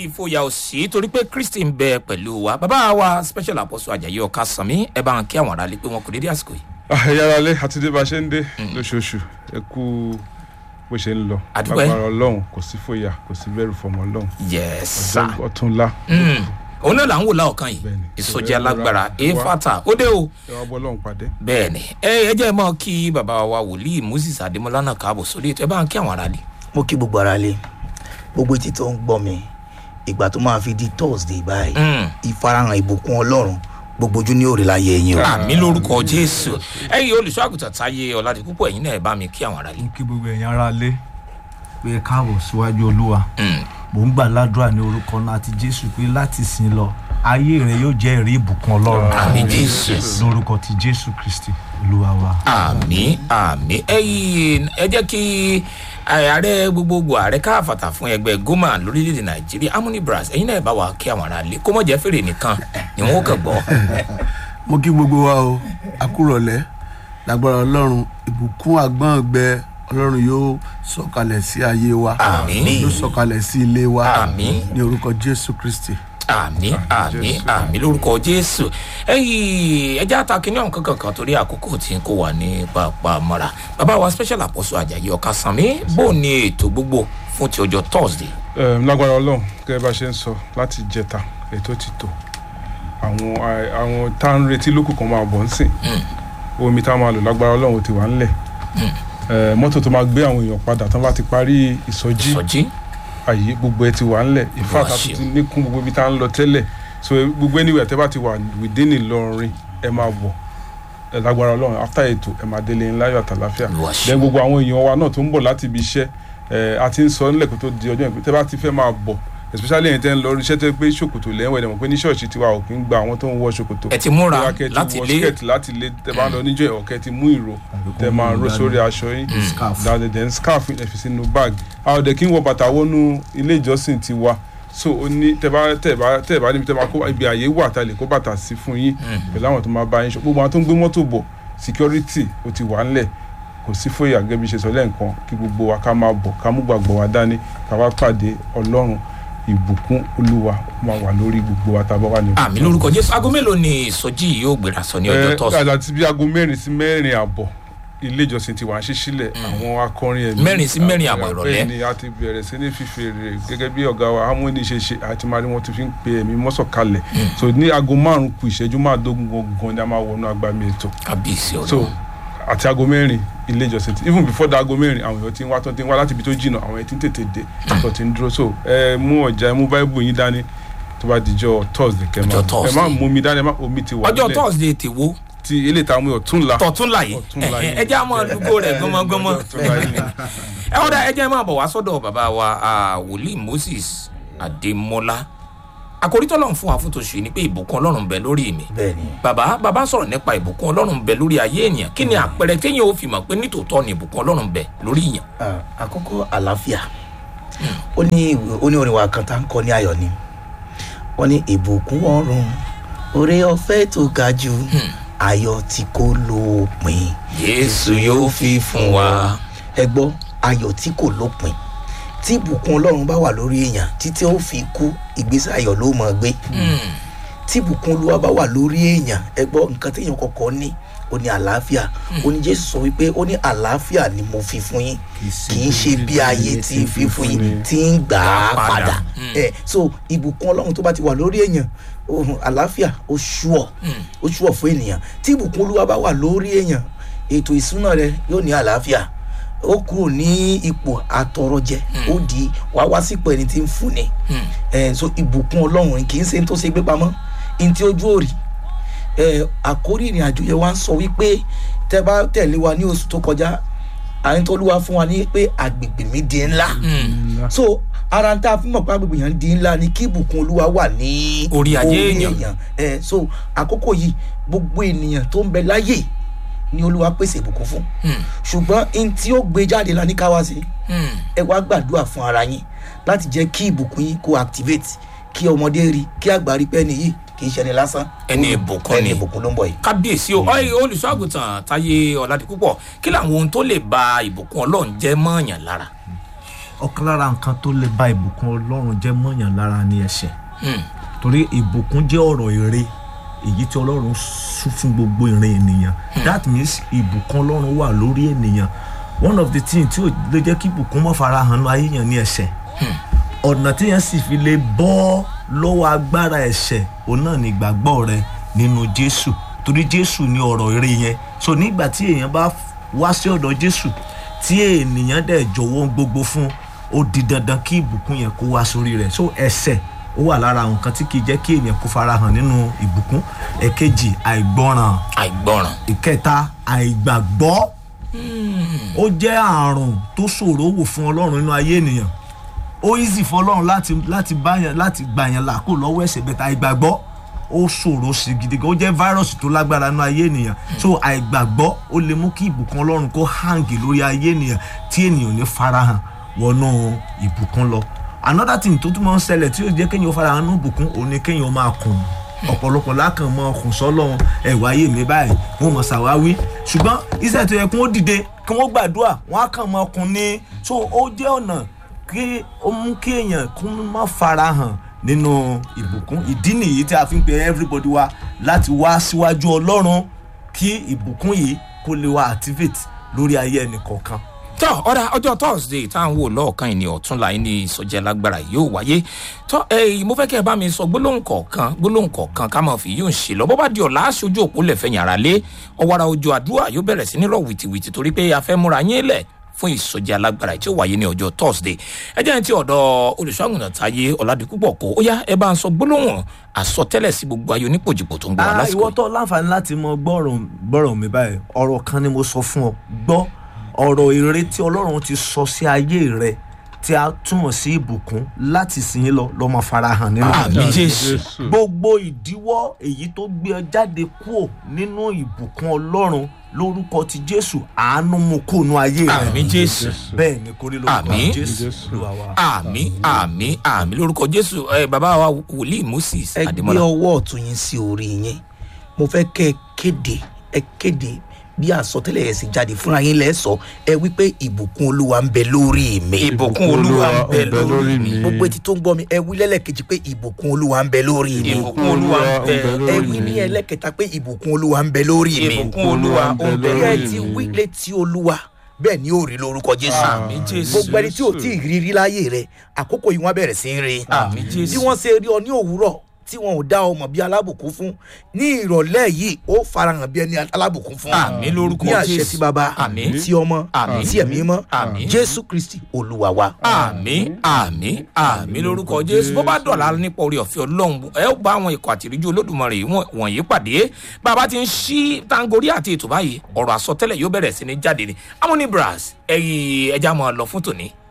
ìfòyà òsì torí pé kristi ń bẹ pẹ̀lú wa bàbá wa special apostle ajayi ọ̀ka sànmí ẹ bá ń kí àwọn aráàlú pé wọn kò dédé àsìkò yìí. ẹ̀yà alẹ́ àti dé bá a ṣe ń dé lóṣooṣù ẹ kú bó ṣe ń lọ Àdúpẹ́. lágbára ọlọ́run kò sí fòyà kò sí bẹ̀rù fọmọ ọlọ́run yes sir. ọjọ́ ọ̀túnla òun náà là ń wò láọ̀kan yìí Bẹ́ẹ̀ni. ìsọjí alágbára efata ó dé o ẹ wá bọ́ ọlọ́run pàdé. bẹ́ẹ̀ ni ẹ ẹ jẹ́ mọ́ kí bàbá wa wòlíì moses adémọlá náà káàbọ̀ sórí ètò ẹ bá ń kí àwọn aráàlú. mo kí gbogbo ara lé gbogbo etí tó ń gbọ́ mi ìgbà tó máa fi di thursday báyìí Mm. ìfarahàn ìbùkún ọlọ́run gbogbo ojú ní òrìlà yẹ ẹ̀yìn o. àmì lórúkọ jésù ẹ̀yin olùṣọ́ àgùntàn táyé ọ̀làdì púpọ̀ ẹ̀yin náà ẹ bá mi kí àwọn aráàlú. mo kí gbogbo ẹ̀yin ara lé pé ẹ káàbọ̀ síwájú olúwa Mm. mò ń gbà ládùúrà ní orúkọ náà àti jésù pé láti sìn lọ ayé rẹ yóò jẹ́ ẹ̀rí ìbùkún ọlọ́run àmì jésù. lórúkọ ti jésù kristi olúwa wa. àmì àmì ẹyìn ẹ jẹ́ kí ààrẹ gbogbogbò ààrẹ káfàtà fún ẹgbẹ́ goma lórílẹ̀‐èdè nàìjíríà harmony brass ẹ̀yin náà ẹ bá wa kí àwọn aráàlú kó mọ̀ jẹ́ fèrè nìkan ni wọ́n kàn gbọ́. mo kí gbogbo wa o akúrọ̀lẹ́ lágbára ọlọ́run ìbùkún àgbọ̀ngbẹ ọlọ́run yóò sọ̀kalẹ̀ sí ayé wa Àmín. yóò sọ̀kalẹ̀ sí ilé wa Àmín. ní orúkọ jésù kristi. àmì àmì àmì lórúkọ jésù ẹyìn ẹjẹ àtàkìní ọ̀hún kankan kan torí àkókò tí n kò wà ní pàápàá mọ́ra bàbá wa special apostle ajayi ọ̀kasànmí bó ní ètò gbogbo fún ti ọjọ́ thursday. Em, lágbára ọlọ́run gẹ́gẹ́ bá ṣe ń sọ láti jẹta ètò ti tò àwọn à- àwọn tá à ń retí lókù kan máa bọ̀ ń sìn omi tá a máa lò lágbára ọlọ́run ti wà ńlẹ̀ Eh, mọ́tò tó máa gbé àwọn èèyàn padà tán bá ti parí ìsọjí sọjí àyè gbogbo ẹ ti wà ńlẹ̀ Olúwa ìfáàtà tó ṣeun. ti níkún gbogbo ibi tá à ń lọ tẹ́lẹ̀ so gbogbo anywhere tẹ́ bá ti wà within Ìlọrin ẹ máa bọ̀ ẹ lágbára ọlọ́run after ètò ẹ máa délé ńláyọ̀ àtàláfíà Olúwa ṣeun. then gbogbo àwọn èèyàn wa náà tó ń bọ̀ láti ibi iṣẹ́ ẹ a ti ń sọ nílẹ̀ kó tó di ọjọ́ ìpè tẹ́ bá ti fẹ́ máa bọ̀ especially ẹ̀yin tẹ́ ń lọ iṣẹ́ tẹ́ pé ṣòkòtò lẹ́wọ̀n ẹ̀dẹ̀mọ̀ pé ní ṣọ́ọ̀ṣì tiwa ò kí ń gba àwọn tó ń wọ ṣòkòtò ẹ ti múra Bóyá kẹ́ ti láti wọ lé skirt láti lé tẹ́ bá ń lọ níjọ́ ọ̀kẹ́ ti mú ìró tẹ́ máa ró sórí aṣọ yín scarf. dáadé then scarf ẹ fi sínú bag a ò dẹ̀ kí ń wọ bàtà wọnú ilé ìjọsìn ti wa so ó ní tẹ́ bá tẹ́ bá tẹ́ bá níbi tẹ́ máa kó ibi àyè wà tá a lè kó bàtà sí fún yín pẹ̀lú àwọn tó máa bá yín ṣọ gbogbo àwọn tó ń gbé mọ́tò bọ̀ security ó ti wà ńlẹ̀ kò sí fòyà gẹ́gẹ́ bí ṣe sọ lẹ́ǹkan kí gbogbo wa ká máa bọ̀ ká mú gbàgbọ́ wa dání ká wá pàdé ọlọ́run ìbùkún olúwa máa wà lórí gbogbo wa tá a bá wà ní. àmì lórúkọ jésù aago mélòó ni ìsọjí yìí yóò gbéra sọ ní ọjọ́ ẹ thursday àti bí aago mẹ́rin sí mẹ́rin àbọ̀ ilé ìjọsìn ti wà ń ṣí sílẹ̀ àwọn akọrin ẹ̀mí Mẹ́rin sí mẹ́rin àbọ̀ ìrọ̀lẹ́. bẹ́ẹ̀ ni a ti bẹ̀rẹ̀ sí ní fífèrè gẹ́gẹ́ bí ọ̀gá wa harmony ṣe ṣe àti máa rí wọn ti fi ń pe ẹ̀mí mọ́sọ̀kalẹ̀ so ní aago márùn-ún kù ìṣẹ́jú máàdógún gangan ni a máa wọnú agbami ètò kábíyèsí so ọlọ́run àti aago mẹ́rin ilé ìjọsìn ti even before da aago mẹ́rin àwọn èèyàn ti ń wá tó ti ń wá láti ibi tó jìnnà àwọn èèyàn ti ń tètè dé tó ti ń dúró so ẹ mú ọjà ẹ mú báíbù yín dání tó bá dijọ́ thursday kẹ́ máa Ọjọ́ ẹ má Thursday. mú mi dání ẹ má omi ti wà ọjọ́ nílẹ̀ thursday ti wo ti ilé ìta mú ọ̀túnla tọ̀túnla yìí Ọ̀túnla yìí. ẹ jẹ́ àmọ́ àdúgbò rẹ̀ gbọmọgbọmọ Ọ̀túnla yìí. ẹ wọ́n dá ẹ jẹ́ máa bọ̀ wá sọ́dọ̀ bàbá wa ah, wòlíì moses adémọlá àkòrí tọ́lọ́run fún wa fún tòṣù yìí ni pé ìbùkún ọlọ́run ń bẹ lórí mi bẹ́ẹ̀ ni bàbá bàbá sọ̀rọ̀ nípa ìbùkún ọlọ́run ń bẹ lórí ayé ènìyàn kí ni àpẹẹrẹ téèyàn ó fi mọ̀ pé nítòótọ́ ni ìbùkún ọlọ́run ń bẹ lórí èèyàn. Ah, àkọ́kọ́ àlàáfíà ó ní ìwé- ó ní orin wa kan tá ń kọ́ ní ayọ̀ ni wọ́n ní ìbùkún ọ̀run oore ọ̀fẹ́ tó ga jù ayọ̀ tí kò lópin jésù yóò fi fún wa. ẹ gbọ́ ayọ̀ tí kò lópin tí ìbùkún ọlọ́run bá wà lórí èèyàn títí ó fi kú ìgbésẹ̀ ayọ̀ ló mọ̀ gbé tí ìbùkún olúwa bá wà lórí èèyàn ẹ gbọ́ nǹkan téèyàn kọ̀ọ̀kan ní ó ní àlàáfíà ó ní jésù sọ wípé ó ní àlàáfíà ni mo fi fún yín kì í ṣe bí ayé tí ń fi fún yín tí ń gbà á Padà. padà ẹ so ìbùkún ọlọ́run tó bá ti wà lórí èèyàn ohun àlàáfíà ó ṣùọ̀ ó ṣùọ̀ fún ènìyàn tí ìbùkún olúwa bá wà lórí èèyàn ètò ìsúná rẹ yóò ní àlàáfíà ó kúrò ní ipò àtọrọjẹ ó di wá wá sípò ẹni tí ń fúnni ẹ so ìbùkún ọlọ́run kì í ṣe ní tó ṣe gbé pamọ́ ní tí ojú òrì ẹ àkórí ìrìn àjò yẹn wá ń sọ wípé tẹ bá tẹ̀lé wa ní oṣù tó kọjá àyìn tó lúwa fún wa ní pé àgbègbè mi di ńlá so ara ń tá a fi mọ̀ pé àgbègbè yẹn di ńlá ni kí ìbùkún olúwa wà ní Orí ayé èèyàn. ẹ so àkókò yìí gbogbo ènìyàn tó ń bẹ láyè ni olúwa pèsè ìbùkún fún ṣùgbọ́n n tí ó gbé jáde la ní ká wá sí ẹ wá gbàdúrà fún ara yín láti jẹ́ kí ìbùkún yín kó activate kí ọmọdé rí kí àgbà rí pé ẹni yìí kì í ṣe ẹni lásán Ẹni ìbùkún ẹni ni. ìbùkún ló ń bọ̀ yìí. kábíyèsí o ọyẹ olùṣọ́àgùtàn táyé ọ̀làdì púpọ̀ kí làwọn ohun tó lè ba ìbùkún ọlọ́run jẹ́ mọ́ọ̀yàn lára. ọ̀kan lára nǹkan tó lè ba ìbùkún ọlọ́run jẹ́ mọ́yàn lára ní ẹ̀ṣẹ̀ torí ìbùkún jẹ́ ọ̀rọ̀ èrè èyí tí ọlọ́run sún fún gbogbo ìran ènìyàn that means ìbùkún ọlọ́run wà lórí ènìyàn one of the things tí ò lè jẹ́ kí ìbùkún mọ́ farahàn lọ ayé yẹn ní ẹ̀ṣẹ̀ ọ̀nà tí yẹn sì fi lè bọ́ lọ́wọ́ agbára ẹ̀ṣẹ̀ òun náà ní ìgbàgbọ́ rẹ nínú jésù torí jésù ní ọ̀rọ̀ èrè yẹn so nígbà tí èèyàn bá wá sí ọ̀dọ̀ jésù tí ènìyàn dẹ̀ jọ̀wọ́ gbogbo fún ó di dandan kí ìbùkún yẹn kó wá sórí rẹ̀ so ẹ̀ṣẹ̀ ó wà lára àwọn nǹkan tí kì í jẹ́ kí ènìyàn kó farahàn nínú ìbùkún ẹ̀kejì àìgbọràn àìgbọràn ìkẹta àìgbàgbọ́ ó jẹ́ àrùn tó ṣòro wò fún ọlọ́run nínú ayé ènìyàn ó easy fún ọlọ́run láti láti báyàn láti gbàyàn làkó lọ́wọ́ ẹ̀ṣẹ̀ bẹ́ẹ̀ tá àìgbàgbọ́ ó ṣòro sí gidi gan ó jẹ́ fáírọ̀sì tó lágbára nínú ayé ènìyàn so àìgbàgbọ́ ó lè mú kí ìbùkún ọlọ́run kó hàǹgì lórí ayé ènìyàn tí ènìyàn ò ní farahàn wọnú ìbùkún lọ another thing tó tún máa ń ṣẹlẹ̀ tí yóò jẹ́ kéèyàn farahàn nínú ìbùkún òun ni kéèyàn máa kùn ọ̀pọ̀lọpọ̀ lákàn mọ ọkùn sọ́lọ́run ẹ̀wà ayé mi báyìí wọ́n mọ̀ ṣàwáwí ṣùgbọ́n iṣẹ́ tó yẹ kí wọ́n dìde kí wọ́n gbàdúrà wọ́n á kàn mọ ọkùn ní so ó jẹ́ ọ̀nà kí ó mú kí èèyàn kó má farahàn nínú ìbùkún ìdí nìyí tí a fi ń pe everybody wa láti wá síwájú ọlọ́run kí ìbùkún yìí kó lè wá activate lórí ayé ẹnì kọ̀ọ̀kan tọ́ ọ̀dà ọjọ́ thursday tá à ń wò lọ́ọ̀kan ìní ọ̀túnla ní ìsọjẹ́ lágbára yóò wáyé tọ́ ẹ̀yìn mo fẹ́ kẹ́ ẹ bá mi sọ gbólóhùn kọ̀ọ̀kan gbólóhùn kọ̀ọ̀kan ká máa fi yóò ṣe lọ bó bá di ọ̀la aṣojú òpó lẹ̀fẹ̀ yàrá lé ọ̀wàrà ojú àdúrà yóò bẹ̀rẹ̀ sí ní rọ̀ wìtìwìtì torí pé a fẹ́ múra yín lẹ̀ fún ìsọjẹ́ alágbára tí ó wáyé ní ọjọ́ thursday ẹ jẹ́ ti ọ̀dọ̀ olùṣọ́àgùnà táyé ọ̀làdìpúpọ̀ kó ó yá ẹ bá ń sọ gbólóhùn àsọtẹ́lẹ̀ sí gbogbo ayé onípòjìpò tó ń gbọ́ wa Ah, lásìkò ìwọ tó láǹfààní láti mọ gbọ́rọ̀ gbọ́rọ̀ mi báyìí ọ̀rọ̀ kan ni mo sọ fún ọ gbọ́ ọ̀rọ̀ èrè tí ọlọ́run ti sọ sí ayé rẹ tí a túmọ̀ sí ìbùkún láti sìn lọ lọ́ máa farahàn nínú àmì jésù gbogbo ìdíwọ́ èyí tó gbé ọ jáde kúò nínú ìbùkún ọlọ́run lórúkọ ti jésù àánú mú kóònù ayé rẹ àmì jésù bẹ́ẹ̀ ni kórí lórúkọ Àmín. jésù Olúwa wa. àmì àmì àmì lórúkọ jésù ẹ bàbá wa wòlíì moses ẹ gbé adémọlá ọwọ́ ọ̀tún yín sí orí yín mo fẹ́ kẹ́ ẹ kéde ẹ kéde bí àsọtẹ́lẹ̀ yẹn sì jáde fúnra yín lẹ́ sọ ẹ wípé ìbùkún olúwa ń bẹ lórí mi ìbùkún olúwa ń bẹ lórí mi gbogbo etí tó ń gbọ́ mi ẹ wí lẹ́lẹ́kejì pé ìbùkún olúwa ń bẹ lórí mi ìbùkún olúwa ń bẹ ẹ wí ní ẹlẹ́kẹta pé ìbùkún olúwa ń bẹ lórí mi ìbùkún olúwa ń bẹ bí ẹ lórí ti mi wí létí olúwa bẹ́ẹ̀ ni ó rí lórúkọ jésù àmì jésù gbogbo ẹni tí ò tí ì rí rí láyé rẹ àkókò yìí wọn bẹ̀rẹ̀ sí í rí àmì bí jésù wọ́n ṣe rí ọ ní òwúrọ̀ tí wọn ò dá ọmọ bí alábùkún fún ní ìrọ̀lẹ́ yìí ó farahàn bí ẹni alábùkún fún àmì lórúkọ ní àṣẹ jésù tí baba àmì tí ọmọ Àmín. tí ẹ̀mí mọ́ Àmín. jésù kristi olúwa wa. àmì àmì àmì lórúkọ jésù bó bá dọ̀la nípa orí ọ̀fẹ́ ọlọ́run ẹ ó bá àwọn ikọ̀ àtìríjú olódùmarè wọ̀n- wọ̀nyí pàdé bàbá ti ń ṣí tangori àti ètò báyìí ọ̀rọ̀ àsọtẹ́lẹ̀ yóò bẹ̀rẹ̀ sí ní jáde ní amúnibras ẹ̀yìn ẹja máa lọ fún tòní